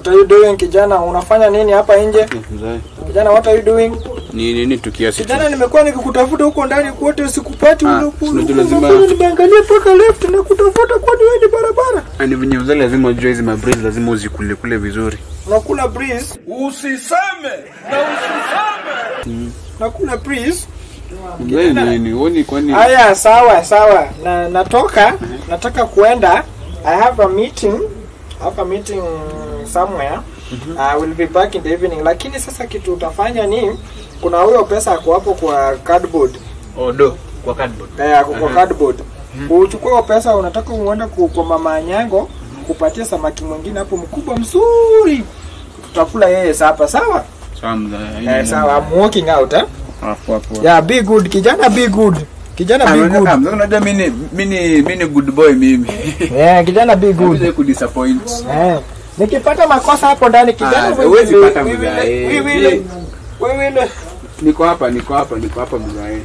What are you doing kijana? Unafanya nini hapa nje? Mzee. Kijana, what are you doing? Ni nini tu kiasi tu. Kijana, nimekuwa nikikutafuta huko ndani kote sikupati. Ah, ule- ule- unajua ule- lazima- ule- Nimeangalia mpaka left na kutafuta kwani wewe ni barabara. Ani venye mzee lazima ujue hizi mabrizi lazima uzikule kule vizuri. Nakula breeze. Usiseme na usiseme. Nakula breeze. Mzee nini? Uoni kwani Aya, sawa sawa. Na natoka, nataka kuenda. I have a meeting. I have a meeting somewhere. I will be back in the evening. Lakini sasa kitu utafanya ni kuna huyo pesa ako hapo kwa cardboard. odo kwa cardboard. Eh, ako kwa cardboard. Uchukue hiyo pesa unataka uende ku- kwa mama Nyango kupatia samaki mwingine hapo mkubwa mzuri. Tutakula yeye sapa, sawa? Sawa mzee. Eh, sawa. I'm walking out, eh? Hapo hapo. Yeah, be good. Kijana be good. Kijana be good. Ah, mzee unajua mimi mimi mimi ni good boy mimi. Eh, kijana be good. Good. kudisappoint. Eh, nikipata makosa hapo ndani kijana, Ah, we huwezi will- pata we will- mzae. we will- we will- Niko hapa, niko hapa, niko hapa mzee.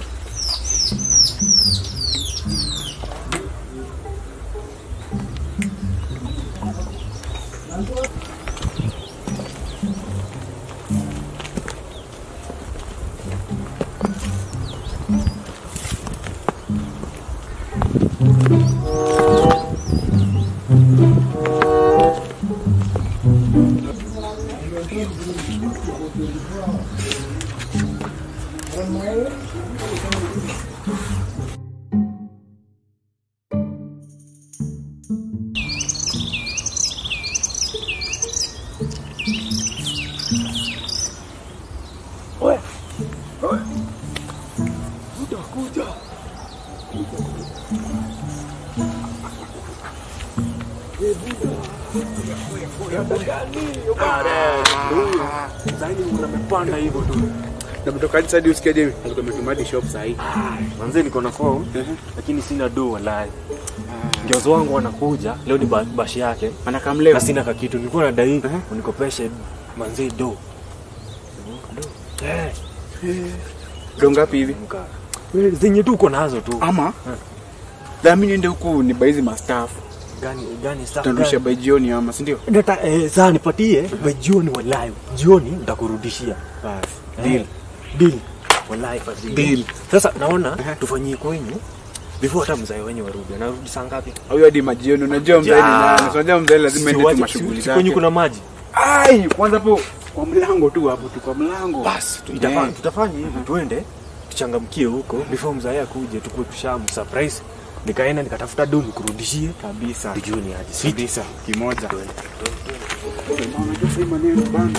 Unamepanda hivyo tu. Na mtoka hadi sasa usikie je? Tumetuma hadi shop sasa hivi. Manze niko na form lakini sina do wallahi. Njozo wangu wanakuja leo ni ba- bashi yake Anakam leo. na sina kakitu. Nilikuwa nadai unikopeshe manze do. Do. Eh, Ndo ngapi hivi? mka. Wewe zenye tu uko nazo tu. Ama dhamini niende huku ni baizi mastafu. Gani gani stuff. Tutarudisha gani? by jioni ama si ndio? Data eh, saa nipatie by jioni wallahi. Jioni nitakurudishia. Basi. Deal. Deal. Wallahi fadhili. Deal. Sasa naona tufanyie kwenyu before hata mzae wenyu warudi. Anarudi saa ngapi? Huyo hadi majioni unajua mzee ni Ja. nani? Unajua mzee lazima ende tu Siwache- mashughuli si- Kwenye zake. kuna maji. Ai, kwanza hapo kwa mlango tu hapo tu kwa mlango. Basi Eh. tutafanya tutafanya hivi tuende tuchangamkie huko before mzae akuje tukue tushamu surprise. Nikaenda nikatafuta do nikurudishie kabisa. tujue ni aje. Sweet. Kabisa kimoja. Tuende. Unajua sasa maneno bana.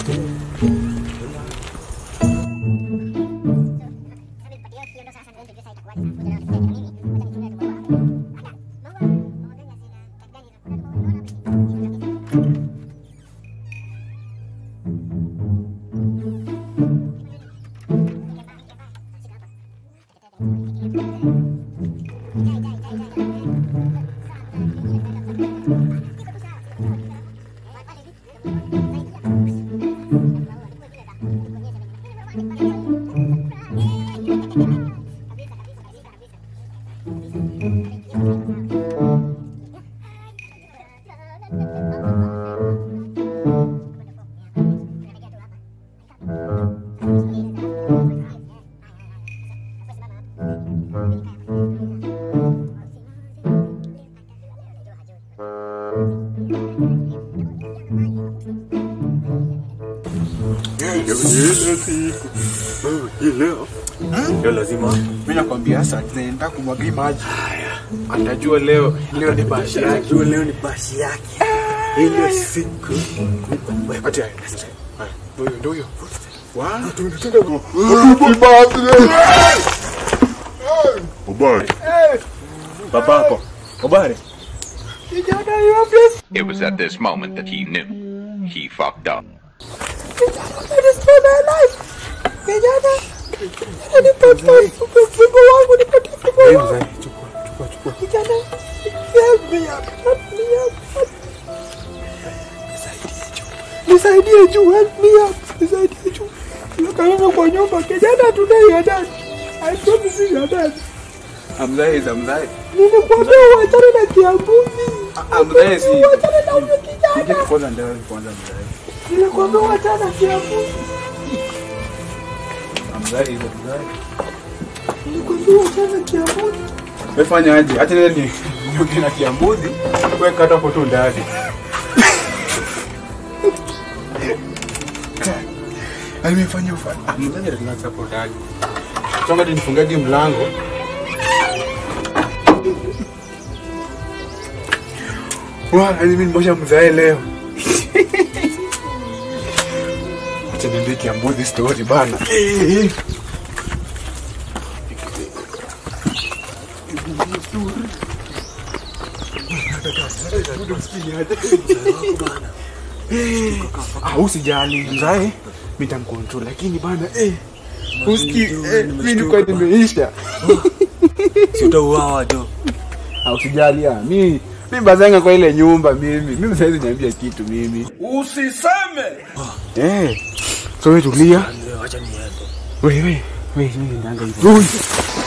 Leo leo lazima Mimi nakwambia sasa tunaenda kumwagia maji. Atajua leo leo ni bashi yake. Najua leo ni bashi yake. Ile siku Ati haya. Ndio huyo, ndio huyo. Wa, babako. Habari. Kijana, you are blessed. It was at this moment that he knew he fucked up. That is for my life. Kijana, kijana, nipatie fungo wangu, nipatie fungo wangu. Kijana, help me up, help me up, help me. Nisaidie juu, help me up, nisaidie juu. Nikalala kwa nyumba, kijana, today you are dead. I promise you you are dead. Amzai is amzai. Nilikwambia uachane na kiambuzi. Ah, mzae si. Nje kwanza ndio kwanza mzae. Nilikwambia wachana kiapo. Ah, Mzae hizo mzae. Nilikwambia wachana kiapo. Wewe fanya aje? Acha nile ni nioge na kiambuzi. Wewe kata hapo tu ndani. Ai nimefanya ufanye. Ah, mzae relax hapo ndani. Chonga nifungaje mlango. Wa, yani mimi nimosha mzae leo. Acha niambie kiambuzi story bana. Eh, eh. Ah, usijali mzae, mitamkontrol lakini bana eh, uski eh, mimi nilikuwa nimeisha. Si utauawa do. Ah, usijali ah, mimi mimi bazanga kwa ile nyumba mimi. Mimi saizi niambia kitu mimi. Usiseme. Eh. So wewe tulia. Acha niende. Wewe wewe, wewe mimi ndanga hivyo.